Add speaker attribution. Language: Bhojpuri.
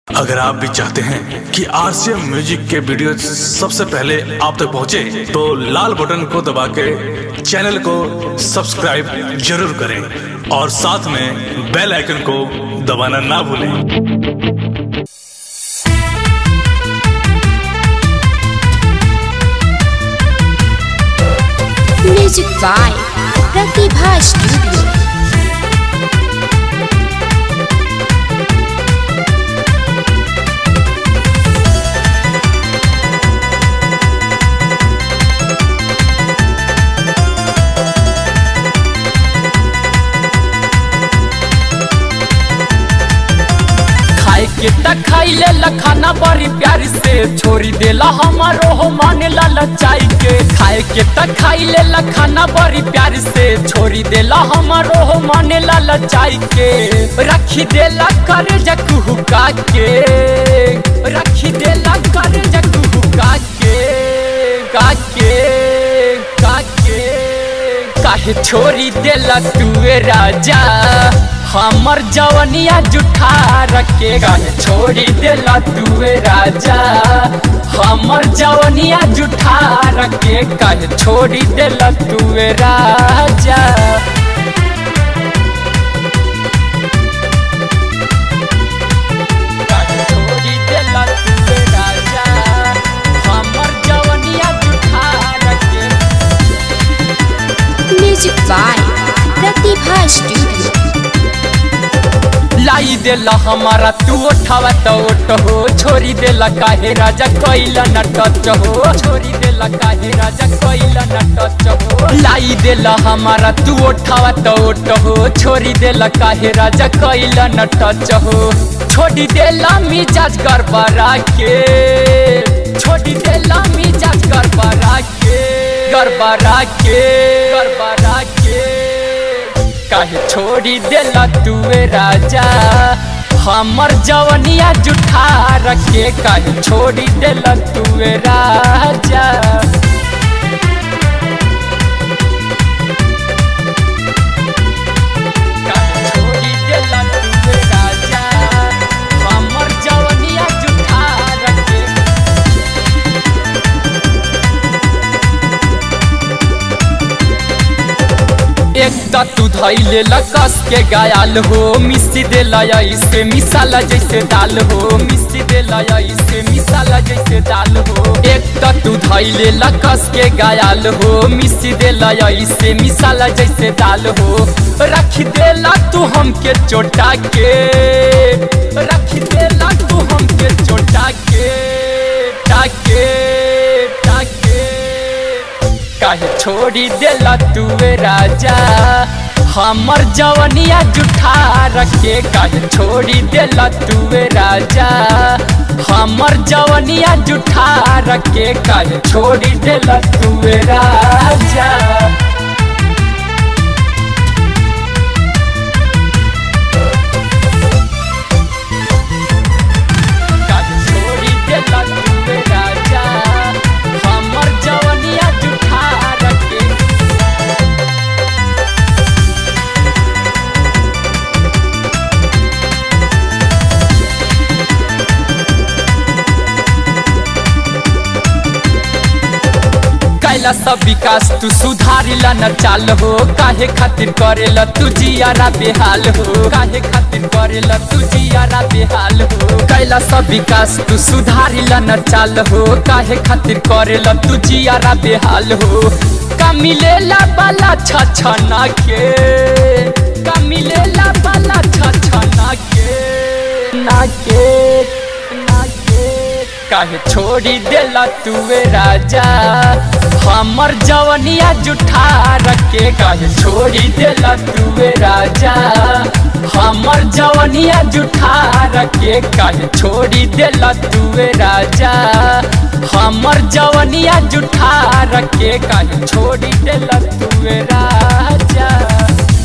Speaker 1: अगर आप भी चाहते हैं कि आरसीएम म्यूजिक के वीडियो सबसे पहले आप तक पहुंचे, तो लाल बटन को दबा के चैनल को सब्सक्राइब जरूर करें और साथ में बेल आइकन को दबाना ना भूलें
Speaker 2: म्यूजिक बाय प्रतिभा स्टूडियो
Speaker 3: खाए के त खाइले लखाना बड़ी प्यार से छोड़ी देला हमारो हो माने ला लचाई के खाए के त खाइले लखाना बड़ी प्यार से छोड़ी देला हमारो हो माने ला लचाई के रखी देला कर जकू का के रखी देला कर जकू का के का के का के काहे छोड़ी देला तुए राजा हमर जवनिया जुठा रखे काहे छोड़ी देला तुए राजा हमर जवनिया जुठा रखे काहे छोड़ी देला तुए राजा काहे छोड़ी देला तुए राजा हमर जवनिया जुठा रखे
Speaker 2: म्यूजिक बाय प्रतिभा स्टूडियो
Speaker 3: लाई देला हमारा तू उठावा तो उठ हो छोरी देला काहे राजा कैला न टच हो छोरी देला काहे राजा कैला न टच हो लाई देला हमारा तू उठावा तो उठ हो छोरी देला काहे राजा कैला न टच हो छोड़ी देला मिजाज गड़बड़ा के छोड़ी देला मिजाज गड़बड़ा के गड़बड़ा के गड़बड़ा के काहे छोड़ी देला तुए राजा हमर जवनिया जुठा रखे काहे छोड़ी देला तुए राजा काहे छोड़ी देला तुए राजा हमर जवनिया जुठा रखे एक त तू धैले लकस के गायल हो मिस्सी दे ऐसे मिसाला जैसे दाल हो मिस्सी दे ऐसे मिसाला जैसे दाल हो एक त तू धैले लकस के गायल हो मिस्सी दे ऐसे मिसाला जैसे दाल हो रख देला तू हमके चोटा के रख देला तू हमके चोटा के टाके टाके काहे छोड़ी देला तुए राजा हमर जवनिया जुठा रखे काहे छोड़ी देला तुए राजा हमर जवनिया जुठा रखे काहे छोड़ी देला तुए राजा काहे छोड़ी देला तुए राजा हमर जवनिया जुठा रखे कैला सब विकास तू सुधारिला न चाल हो काहे खातिर करेला तू जियारा बेहाल हो काहे खातिर करेला तू जियारा बेहाल हो कैला सब विकास तू सुधारिला न चाल हो काहे खातिर करेला तू जियारा बेहाल हो का मिलेला बाला छछना के का मिलेला बाला छछना के ना के ना के काहे छोड़ी देला तुए राजा हमर जवनिया जुठा रखे काहे छोड़ी देला तुए राजा हमर जवनिया जुठा रखे काहे छोड़ी देला तुए राजा हमर जवनिया जुठा रखे काहे छोड़ी देला तुए राजा